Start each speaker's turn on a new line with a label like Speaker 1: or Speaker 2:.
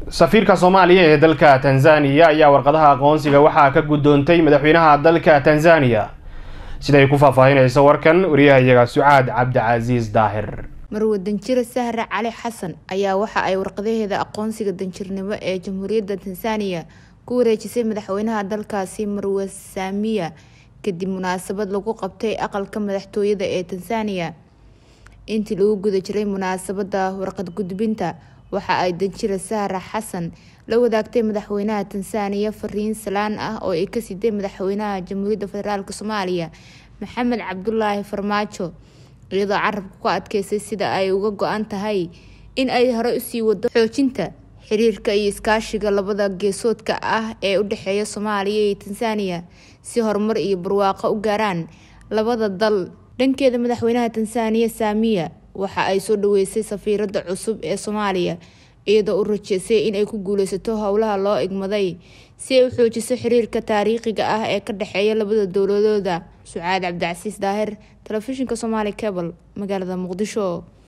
Speaker 1: safiirka soomaaliya ee dalka tanzaniya ayaa warqadaha aqoonsiga waxaa ka guddoontay madaxweynaha dalka tanzaniya siday ku faahfaahinayso warkan wariyahayaga sucaad cabdicasiis daahir
Speaker 2: marwe danjire sahre cali xasan ayaa waxa ay warqadaheeda aqoonsiga danjirnimo ee jamhuuriyadda tansaaniya ku wareejisay madaxweynaha dalkaasi marwe saamiya kadib munaasabad lagu qabtay aqalka madaxtooyada ee tansaaniya intii lagu guda jiray munaasabada warqad gudbinta waxa ay danjire sahre xasan la wadaagtay madaxweynaha tansaaniya fariin salaan ah oo ay ka siday madaxweynaha jamhuuriyadda federaalk soomaaliya maxamed cabdulaahi farmaajo iyadoo carabka ku adkeysay sida ay uga go-an tahay in ay hore usii wado xoojinta xiriirka iyo iskaashiga labada geesoodka ah ee u dhexeeya soomaaliya iyo tansaaniya si horumar iyo barwaaqo u gaaraan labada dal dhankeeda madaxweynaha tansaaniya saamiya waxa ay soo dhaweysay safiirada cusub ee soomaaliya iyadoo u rajeysay inay ku guuleysato howlaha loo igmaday si ay u xoojiso xiriirka taariikhiga ah ee ka dhexeeya labada dowladooda sucaad cabdicasiis daahir telefishinka somaali cable magaalada muqdisho